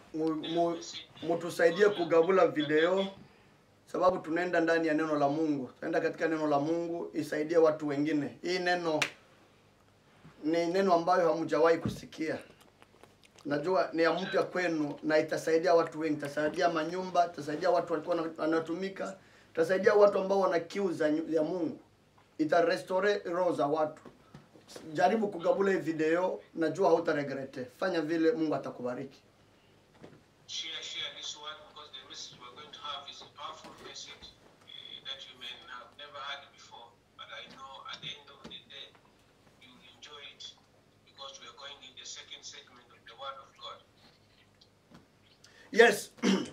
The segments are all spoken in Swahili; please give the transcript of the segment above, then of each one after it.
mu- mu- mutusaidie kugabula video sababu tunaenda ndani ya neno la Mungu, tunaenda katika neno la Mungu, isaidie watu wengine. Hii neno ni neno ambayo hamjawahi kusikia, najua ni ya mpya kwenu, na itasaidia watu wengi, itasaidia manyumba, itasaidia watu walikuwa wana- wanatumika, itasaidia watu ambao wana kiu za nyu- ya Mungu, itarestore roho za watu. Jaribu kugabula hii video, najua hautaregrete. Fanya vile, Mungu atakubariki. share share this one because the message we're going to have is a powerful message uh, that you may have never heard before. But I know at the end of the day, you will enjoy it because we are going in the second segment of the Word of God. Yes.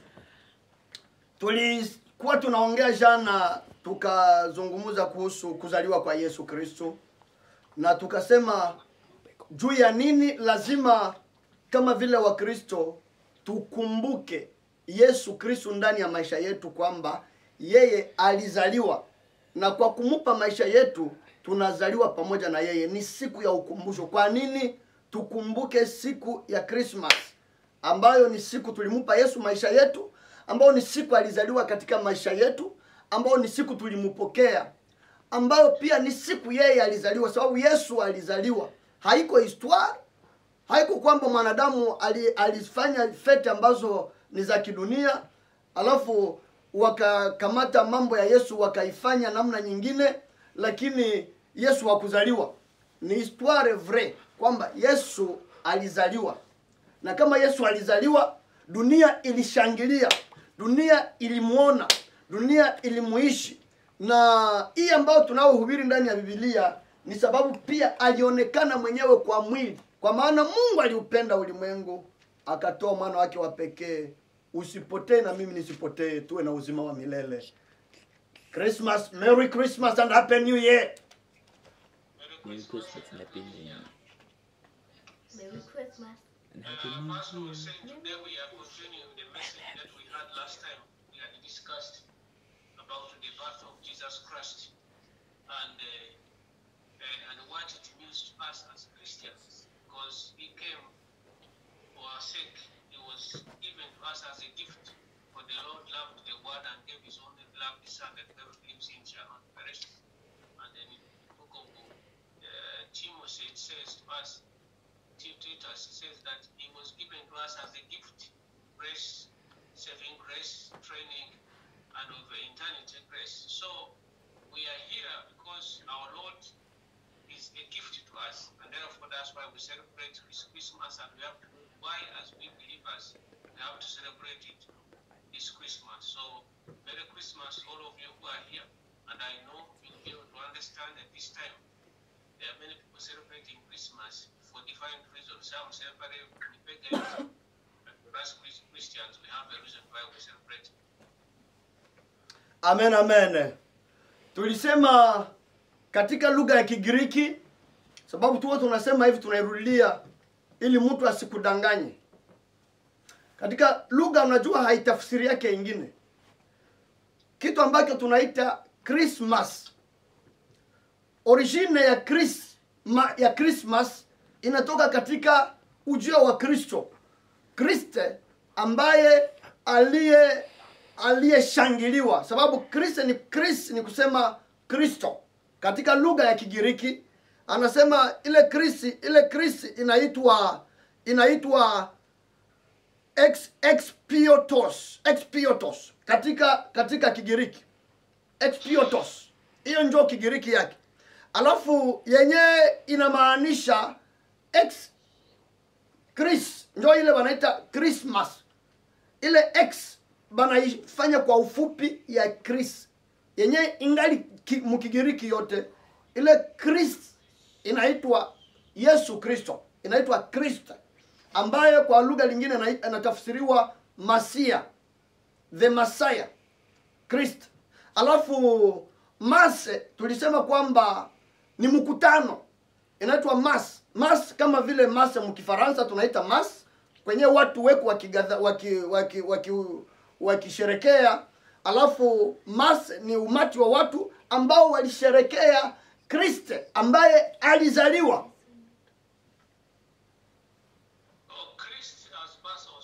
Tulikuwa tunaongea jana tukazungumza kuhusu kuzaliwa kwa Yesu Kristo na tukasema juu ya nini lazima kama vile Wakristo tukumbuke Yesu Kristo ndani ya maisha yetu kwamba yeye alizaliwa na kwa kumupa maisha yetu tunazaliwa pamoja na yeye. Ni siku ya ukumbusho. Kwa nini tukumbuke siku ya Christmas ambayo ni siku tulimupa Yesu maisha yetu, ambayo ni siku alizaliwa katika maisha yetu, ambayo ni siku tulimpokea, ambayo pia ni siku yeye alizaliwa, sababu Yesu alizaliwa. Haiko histoire, haiko kwamba mwanadamu ali, alifanya fete ambazo ni za kidunia, alafu wakakamata mambo ya Yesu wakaifanya namna nyingine, lakini Yesu hakuzaliwa. Ni histoire vrai kwamba Yesu alizaliwa na kama Yesu alizaliwa, dunia ilishangilia, dunia ilimuona, dunia ilimuishi. Na hii ambayo tunaohubiri ndani ya Biblia ni sababu pia alionekana mwenyewe kwa mwili, kwa maana Mungu aliupenda ulimwengu akatoa mwana wake wa pekee, usipotee na mimi nisipotee, tuwe na uzima wa milele. Christmas, Merry Christmas and Happy New Year. Merry Merry Christmas. Christmas and Happy New Year. Merry Christmas. And Happy Uh, New first we were Year. saying today we are continuing the message that we had last time. We had discussed about the birth of Jesus Christ and uh, and, and what it means to us as Christians, because He came for our sake. He was given to us as a gift. For the Lord loved the world and gave His only beloved Son that whoever believes in shall not perish. And then in the book of uh, Timothy it says to us Titus says that he was given to us as a gift, grace, saving grace, training, and of eternity grace. So we are here because our Lord is a gift to us, and therefore that's why we celebrate His Christmas, and we have to, why as we believers, we have to celebrate it this Christmas. So Merry Christmas, all of you who are here, and I know you'll be able to understand at this time there are many people celebrating Christmas for different reasons. Some celebrate with pagans, but for us Chris- Christians, we have a reason why we celebrate. Amen, amen. Tulisema katika lugha ya Kigiriki, sababu tuwa tunasema hivi, tunairudia ili mtu asikudanganye. Katika lugha unajua haitafsiri yake ingine, kitu ambacho tunaita Christmas. Origine ya Chris, ma, ya Christmas inatoka katika ujio wa Kristo. Kriste ambaye aliye aliyeshangiliwa, sababu Kriste ni Chris ni kusema Kristo katika lugha ya Kigiriki. Anasema ile Chris, ile Chris inaitwa inaitwa ex, expiotos, expiotos katika katika Kigiriki expiotos, hiyo ndio Kigiriki yake. Alafu yenyewe inamaanisha ex Chris, ndio ile wanaita Christmas. Ile x banaifanya kwa ufupi ya Chris yenye ingali ki- mkigiriki yote ile Chris inaitwa Yesu Kristo, inaitwa Kristo ambaye kwa lugha lingine inai- inatafsiriwa Masia, the Messiah, Kristo. Alafu mase tulisema kwamba ni mkutano inaitwa mas mas kama vile mas mkifaransa tunaita mas kwenye watu weku wakigadha waki, waki, waki, wakisherekea alafu mas ni umati wa watu ambao walisherekea kriste ambaye alizaliwa Oh, Christ, as Pastor was trying to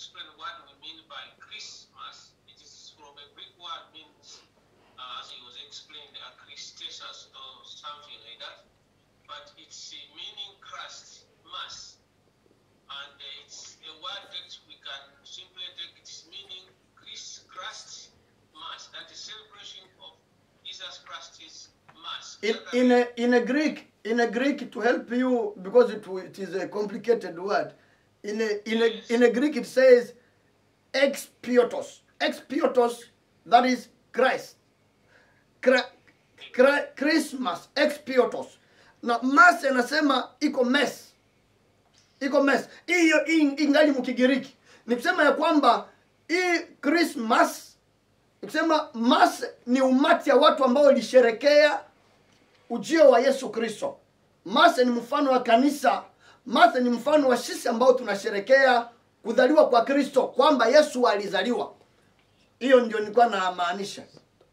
explain what we mean by Christmas. It is from a Greek word means, uh, as he was explained, uh, Christesis or something like that. But it's uh, meaning Christ, Mass. And uh, it's a word that we can simply take its meaning Christ, Christ Mass. That is celebration of Jesus Christ's Mass. in, in a in a Greek in a Greek to help you because it w- it is a complicated word. In a in a in a Greek it says expiatos. Expiatos that is Christ. Cra, cra, Christmas expiatos. Na mass anasema iko mess. Iko mess. Hiyo in- ingali mkigiriki. Ni kusema ya kwamba hii Christmas ni kusema mass ni umati ya watu ambao walisherekea ujio wa Yesu Kristo. Masa ni mfano wa kanisa. Masa ni mfano wa sisi ambao tunasherekea kuzaliwa kwa Kristo, kwamba Yesu alizaliwa. Hiyo ndio nilikuwa namaanisha.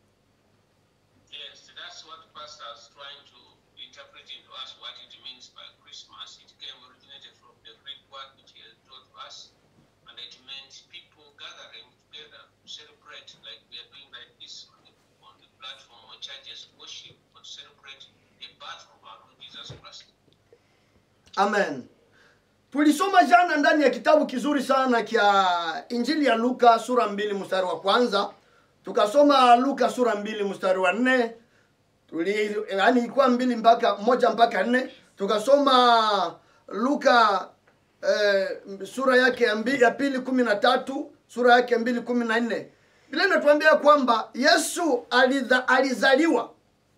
Yes, that's what Pastor is trying to interpret into us what it means by Christmas. It came originated from the Greek word which he has taught us, and it meant people gathering together to celebrate, like we are doing like this on the, on the platform where churches worship, but celebrate the birth of our Lord Jesus Christ. Amen. Tulisoma jana ndani ya kitabu kizuri sana kya Injili ya Luka sura mbili mstari wa kwanza, tukasoma Luka sura mbili mstari wa nne tuli yani ilikuwa mbili mpaka moja mpaka nne tukasoma Luka eh, sura yake ya, mbi, ya pili kumi na tatu sura yake ya mbili kumi na nne Biblia inatuambia kwamba Yesu aliza, alizaliwa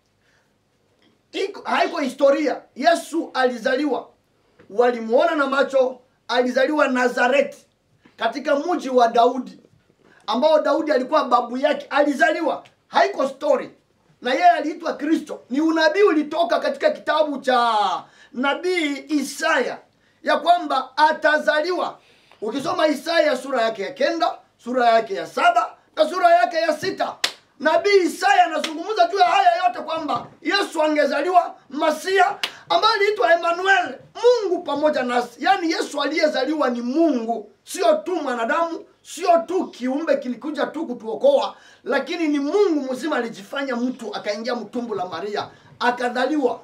iko haiko historia. Yesu alizaliwa, walimuona na macho. Alizaliwa Nazareti, katika mji wa Daudi, ambao Daudi alikuwa babu yake. Alizaliwa, haiko story, na yeye aliitwa Kristo. Ni unabii ulitoka katika kitabu cha nabii Isaya ya kwamba atazaliwa. Ukisoma Isaya sura yake ya kenda, sura yake ya saba na sura yake ya sita nabii Isaya anazungumza juu ya haya yote kwamba Yesu angezaliwa Masia ambaye aliitwa Emmanuel, Mungu pamoja nasi. Yaani Yesu aliyezaliwa ni Mungu, sio tu mwanadamu, sio tu kiumbe kilikuja tu kutuokoa, lakini ni Mungu mzima alijifanya mtu, akaingia mtumbu la Maria, akadhaliwa.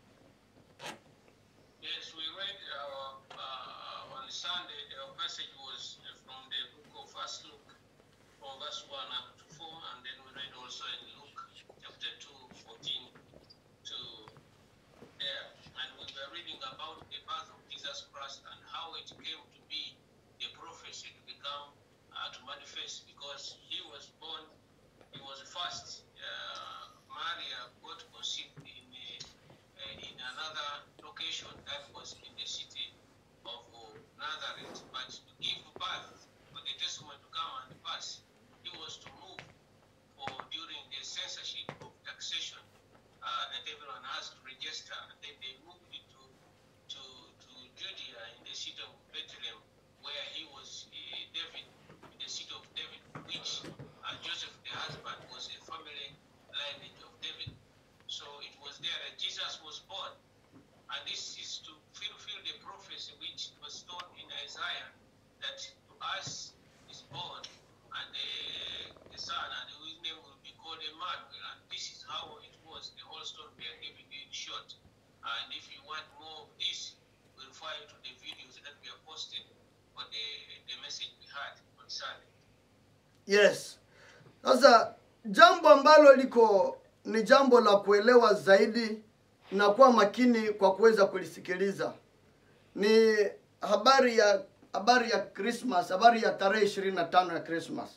Yes, we read our, uh, on Sunday, our passage was uh, from the book of First Luke, from verse 1 up to 4, and then we read also in Luke chapter 2, 14 to there. And we were reading about the birth of Jesus Christ and how it came to be the prophecy to become, uh, to manifest, because he was born, he was first, uh, Maria got conceived in a uh, in another location that was in the city of uh, Nazareth. But to give birth, for the testimony to come and pass, he was to move for during the censorship of taxation uh, that everyone has to register. And then they moved it to, to, to Judea in the city of Bethlehem, where he was uh, David, in the city of David, which uh, Joseph, the husband, was a family lineage of David. So it was there that Jesus was born. And this is to fulfill the prophecy which was told in Isaiah that to us is born and the, the son and his name will be called Emmanuel. And this is how it was. The whole story we are giving you in short. And if you want more of this, we refer you to the videos that we are posting for the, the message we had on Sunday. Yes. Sasa jambo ambalo liko ni jambo la kuelewa zaidi na kuwa makini kwa kuweza kulisikiliza ni habari ya habari ya Christmas, habari ya tarehe ishirini na tano ya Christmas.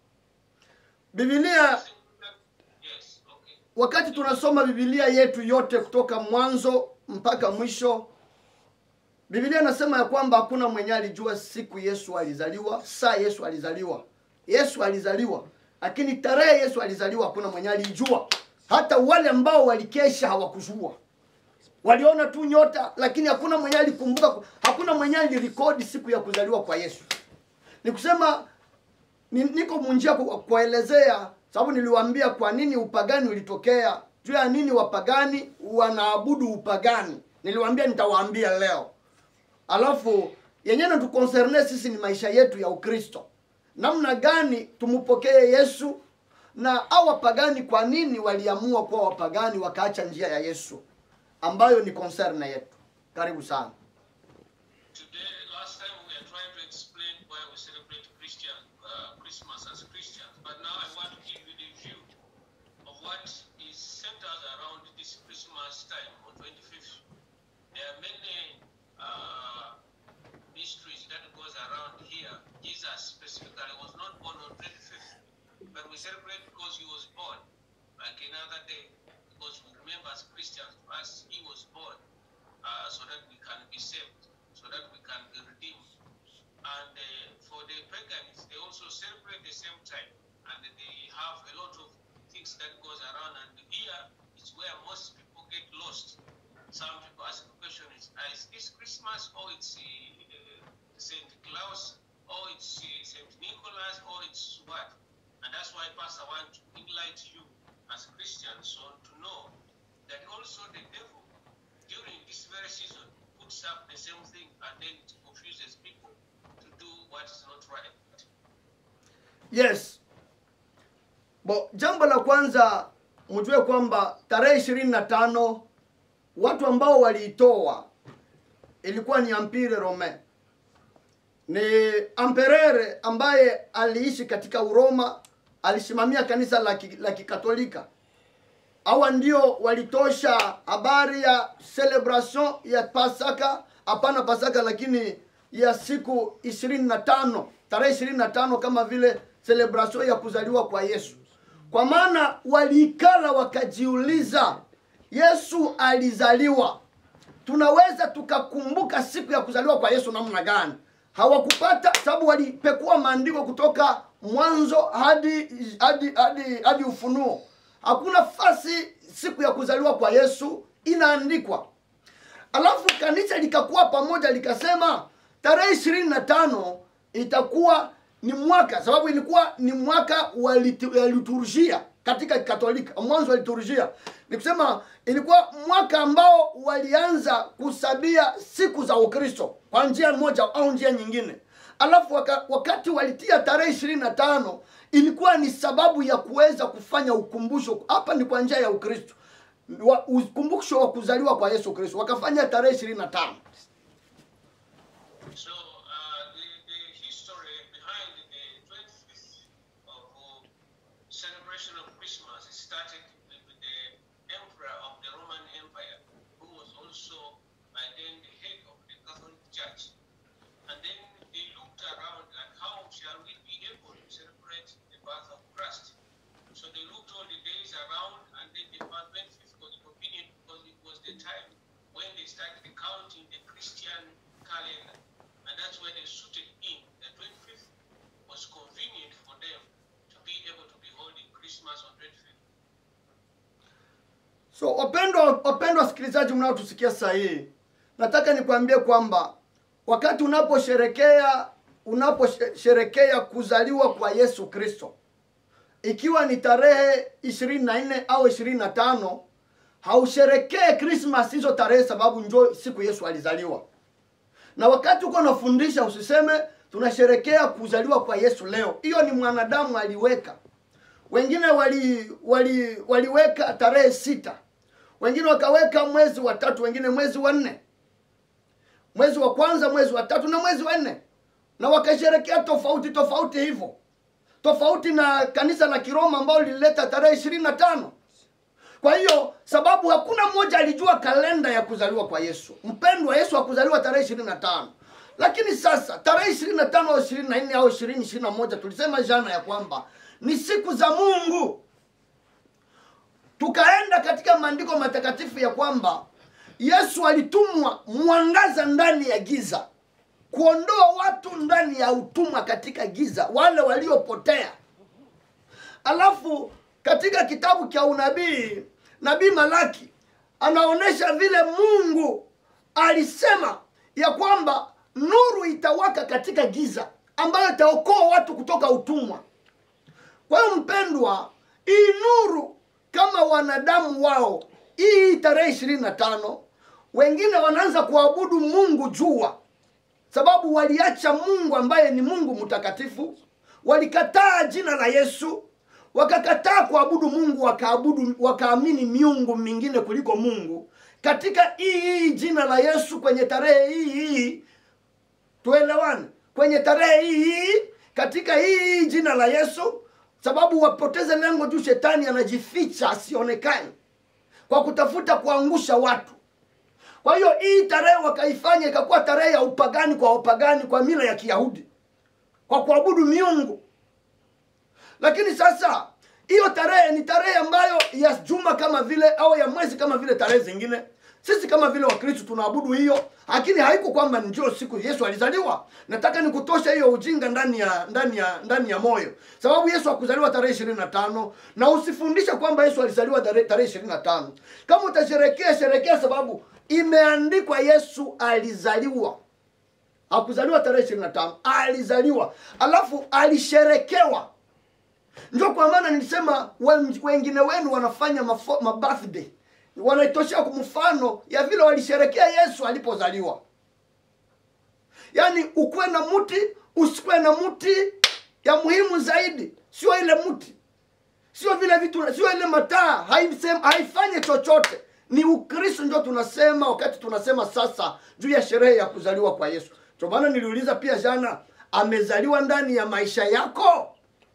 Biblia Yes, okay. wakati tunasoma Biblia yetu yote kutoka mwanzo mpaka mwisho, Biblia inasema ya kwamba hakuna mwenye alijua siku Yesu alizaliwa, saa Yesu alizaliwa. Yesu alizaliwa, lakini tarehe Yesu alizaliwa hakuna mwenye alijua. Hata wale ambao walikesha hawakujua, waliona tu nyota, lakini hakuna mwenye alikumbuka, hakuna mwenye alirekodi siku ya kuzaliwa kwa Yesu. Ni kusema ni, niko munjia ku- kuelezea sababu niliwaambia kwa nini upagani ulitokea juu ya nini wapagani wanaabudu upagani niliwaambia nitawaambia leo alafu yenyewe natukoncerne sisi ni maisha yetu ya ukristo namna gani tumpokee yesu na au wapagani kwa nini waliamua kuwa wapagani wakaacha njia ya yesu ambayo ni concerne yetu karibu sana Today, last time we are trying to explain why we celebrate Christian uh, Christmas as Christians, but now I want to give you the view of what is centered around this Christmas time on 25th. There are many uh, mysteries that goes around here. Jesus specifically was not born on 25th, but we celebrate because he was born, like another day, because we remember as Christians, to us, he was born uh, so that we can be saved, so that we can be redeemed. And uh, for the pagans, they also celebrate the same time, and they have a lot of things that goes around. And here is where most people get lost. Some people ask the question: Is, is this Christmas, or it's uh, uh, Saint Claus, or it's uh, Saint Nicholas, or it's what? And that's why, Pastor, I want to enlighten you as Christians so to know that also the devil during this very season puts up the same thing and then it confuses people to do what is not right. yes bo jambo la kwanza mjue kwamba tarehe ishirini na tano watu ambao waliitoa ilikuwa ni ampire rome ni amperere ambaye aliishi katika uroma alisimamia kanisa la ki- la kikatolika hawa ndio walitosha habari ya celebration ya pasaka hapana pasaka lakini ya siku ishirini na tano tarehe ishirini na tano kama vile celebration ya kuzaliwa kwa yesu kwa maana waliikala wakajiuliza yesu alizaliwa tunaweza tukakumbuka siku ya kuzaliwa kwa yesu namna gani hawakupata sababu walipekua maandiko kutoka mwanzo hadi hadi hadi hadi ufunuo hakuna fasi siku ya kuzaliwa kwa yesu inaandikwa alafu kanisa likakuwa pamoja likasema tarehe ishirini na tano itakuwa ni mwaka sababu ilikuwa ni mwaka wa litu- ya liturujia katika katolika mwanzo wa liturujia ni kusema ilikuwa mwaka ambao walianza kusabia siku za ukristo kwa njia moja au njia nyingine alafu waka, wakati walitia tarehe ishirini na tano ilikuwa ni sababu ya kuweza kufanya ukumbusho hapa ni kwa njia ya ukristo wa- ukumbusho wa kuzaliwa kwa yesu kristo wakafanya tarehe ishirini na tano So uh, the, the history behind the 25th of uh, celebration of Christmas it started with the emperor of the Roman Empire, who was also by then the head of the Catholic Church. And then they looked around at how shall we be able to celebrate the birth of Christ. So they looked all the days around, and then the 25th was convenient because it was the time when they started counting the Christian calendar. And that's where they suited in. The 25th was convenient for them to be able to be holding Christmas on 25th. so wapendwa wapendwa wasikilizaji mnaotusikia sasa hii nataka nikwambie kwamba wakati unaposherekea unaposherekea kuzaliwa kwa yesu kristo ikiwa ni tarehe ishirini na nne au ishirini na tano hausherekee krismas hizo tarehe sababu njo siku yesu alizaliwa na wakati uko unafundisha usiseme tunasherekea kuzaliwa kwa yesu leo hiyo ni mwanadamu aliweka wengine wali, wali waliweka tarehe sita wengine wakaweka mwezi wa tatu wengine mwezi wa nne mwezi wa kwanza mwezi wa tatu na mwezi wa nne na wakasherekea tofauti tofauti hivyo tofauti na kanisa la kiroma ambao lilileta tarehe ishirini na tano kwa hiyo sababu hakuna mmoja alijua kalenda ya kuzaliwa kwa yesu mpendwa yesu akuzaliwa tarehe ishirini na tano lakini sasa tarehe ishirini na tano au ishirini na nne au ishirini ishirini na moja tulisema jana ya kwamba ni siku za mungu tukaenda katika maandiko matakatifu ya kwamba yesu alitumwa mwangaza ndani ya giza kuondoa watu ndani ya utumwa katika giza wale waliopotea alafu katika kitabu cha unabii nabii malaki anaonyesha vile mungu alisema ya kwamba nuru itawaka katika giza ambayo itaokoa watu kutoka utumwa kwa hiyo mpendwa hii nuru kama wanadamu wao hii tarehe ishirini na tano wengine wanaanza kuabudu mungu jua sababu waliacha mungu ambaye ni mungu mtakatifu walikataa jina la yesu wakakataa kuabudu mungu wakaabudu wakaamini miungu mingine kuliko mungu katika hii hii jina la yesu kwenye tarehe hii hii tuelewane kwenye tarehe hii hii katika hii hii jina la yesu sababu wapoteze lengo juu shetani anajificha asionekane kwa kutafuta kuangusha watu kwa hiyo hii tarehe wakaifanya ikakuwa tarehe ya upagani kwa wapagani kwa mila ya kiyahudi kwa kuabudu miungu lakini sasa hiyo tarehe ni tarehe ambayo ya juma kama vile au ya mwezi kama vile tarehe zingine sisi kama vile wakristo tunaabudu hiyo lakini haiko kwamba ndio siku yesu alizaliwa nataka nikutosha hiyo ujinga ndani ya ndani ya ndani ya moyo sababu yesu hakuzaliwa tarehe ishirini na tano na usifundishe kwamba yesu alizaliwa tarehe tarehe ishirini na tano kama utasherekea sherekea sababu imeandikwa yesu alizaliwa hakuzaliwa tarehe ishirini na tano alizaliwa alafu alisherekewa ndio kwa maana nilisema wen- wengine wenu wanafanya mafo- mabirthday wanaitoshea kwa mfano ya vile walisherekea yesu alipozaliwa yaani ukuwe na mti usikuwe na mti ya muhimu zaidi sio ile mti sio vile vitu sio ile mataa haisem- haifanye chochote ni ukristo ndio tunasema wakati tunasema sasa juu ya sherehe ya kuzaliwa kwa yesu ndio maana niliuliza pia jana amezaliwa ndani ya maisha yako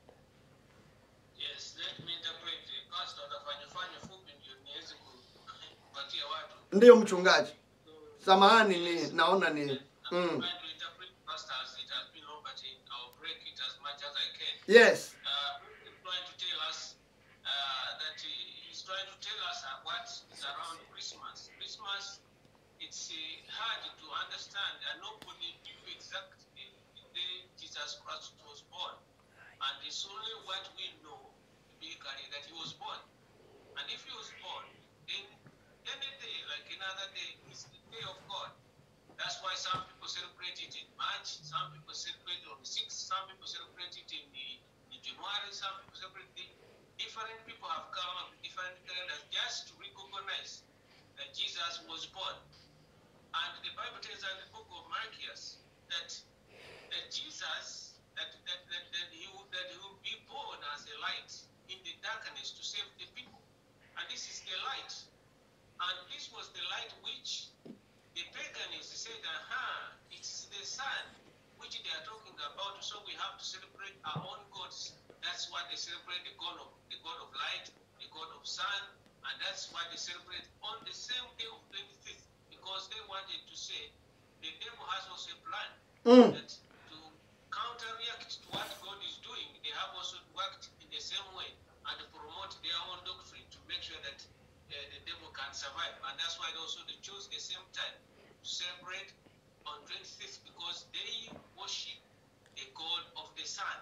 Yes, let me interpret. Pastor atafanya fanya fupi ndio niweze ku- kupatia watu. ndiyo mchungaji samahani ni naona ni I'm mm. trying to interpret pastor as it has been long, but I'll break it as much as I can. yes uh, he's trying to tell us uh, that he, he's trying to tell us uh, what is around Christmas. Christmas, it's uh, hard to understand, and nobody knew exactly the day Jesus Christ was born. And it's only what we know biblically that he was born. And if he was born, then any day, like another day, is the day of God. That's why some people celebrate it in March, some people celebrate it on the 6th, some people celebrate it in, the, in January, some people celebrate it. Different people have come up with different calendars just to recognize that Jesus was born. And the Bible tells us in the book of Marcus that, that Jesus, that, that, that, that, he would, that he will be born as a light in the darkness to save the people. And this is the light. And this was the light which the paganists said, aha, it's the sun which they are talking about, so we have to celebrate our own gods. That's why they celebrate the god of the god of light, the god of sun, and that's why they celebrate on the same day of 25th, because they wanted to say the devil has also a plan mm. that to counteract to what God is doing, they have also worked in the same way and promote their own doctrine to make sure that uh, the devil can survive. And that's why they also they choose the same time to celebrate on 25th because they worship the God of the sun,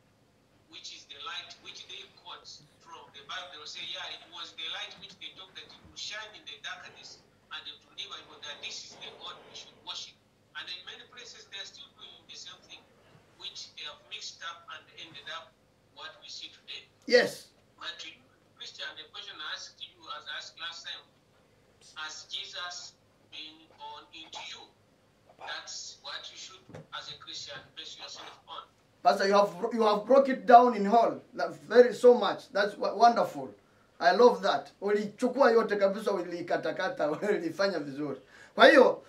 which is the light which they quote from the Bible. They will say, yeah, it was the light which they talk that it will shine in the darkness and it will never know that this is the God we should worship. And in many places, they are still doing the same thing, which they have mixed up and ended up what we see today. yes But to you, Christian, the question I asked you, as I asked last time, has Jesus been born into you? That's what you should, as a Christian, base yourself on. pastor you have you have broke it down in whole that very so much that's wa- wonderful i love that ulichukua yote kabisa ulikatakata ulifanya vizuri kwa hiyo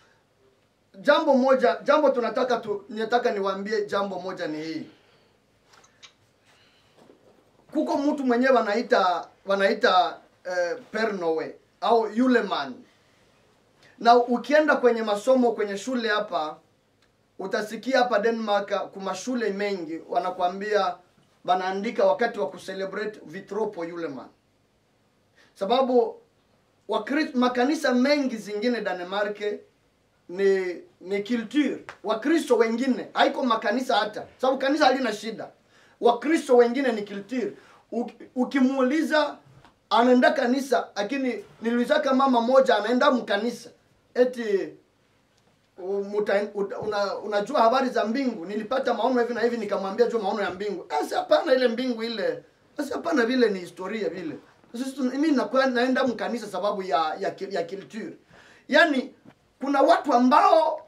jambo moja jambo tunataka tu nataka niwaambie jambo moja ni hii kuko mtu mwenyewe wanaita wanaita eh, pernowe au yuleman na ukienda kwenye masomo kwenye shule hapa utasikia hapa denmark kuma shule mengi wanakwambia wanaandika wakati wa kucelebrate vitropo yuleman sababu wakri, makanisa mengi zingine Denmark ni ni culture wakristo wengine haiko makanisa hata sababu kanisa halina shida wakristo wengine ni culture Uki- ukimuuliza anaenda kanisa lakini niliulizaka mama moja anaenda mkanisa eti u- muta, uta- una, unajua habari za mbingu nilipata maono hivi na hivi nikamwambia jua maono ya mbingu asi hapana ile mbingu ile asi hapana vile ni historia vile sisi tuna- mimi nakuwa naenda mkanisa sababu ya ya, ki- ya culture yaani kuna watu ambao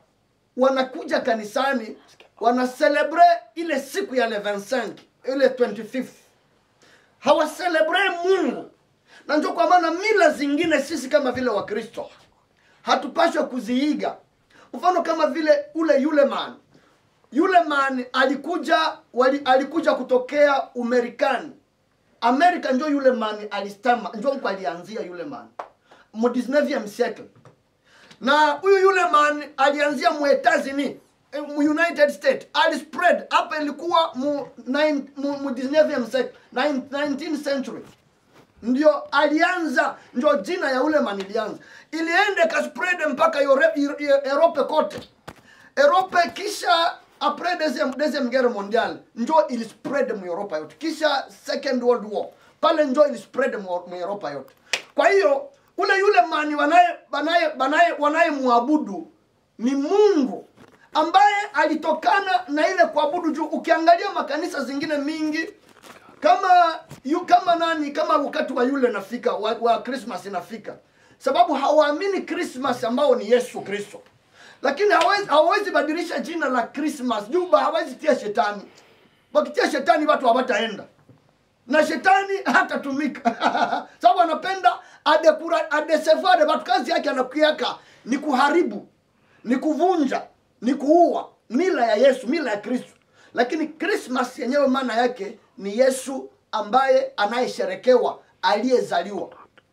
wanakuja kanisani wana celebrate ile siku ya le 25 ile 25 hawaselebre mungu na ndio kwa maana mila zingine sisi kama vile wakristo hatupashwe kuziiga mfano kama vile ule yule man yule man alikuja wali, alikuja kutokea umerikani amerika njo yule man alistama njo mko alianzia yule man mu 19e siècle na huyu yule man alianzia mu Etats-Unis eh, mu United States alispread hapa ilikuwa mu, nine, mu, mu 19th century 19th century ndio alianza ndio jina ya ule man ilianza iliende kaspread mpaka Yore- Yore- Europe kote Europe kisha après deuxième, deuxième guerre mondiale njo ilispread mu Europa yote kisha second world war pale njo ilispread mu, mu Europa yote kwa hiyo ule yule mani wanaye wanaye wanaye wanayemwabudu ni Mungu ambaye alitokana na ile kuabudu juu ukiangalia makanisa zingine mingi kama yu, kama nani kama wakati wa yule nafika wa, wa Christmas inafika sababu hawaamini Christmas ambao ni Yesu Kristo lakini hawezi hawezi badilisha jina la Christmas juu ba- hawezi tia shetani wakitia shetani watu hawataenda na shetani hatatumika sababu anapenda adekura adesevade watu kazi yake anakuiaka ni kuharibu ni kuvunja ni kuua mila ya yesu mila ya kristo lakini krismas yenyewe maana yake ni yesu ambaye anayesherekewa aliyezaliwa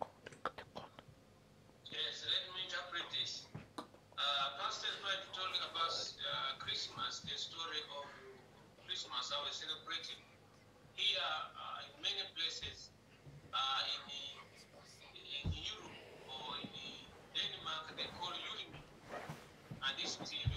Yes, let me interpret this. Uh, Pastor Fred told about uh, Christmas, the story of Christmas, how we celebrate it. Here, uh, in many places, uh, in, in Europe or in Denmark, they call Yulimi. And this is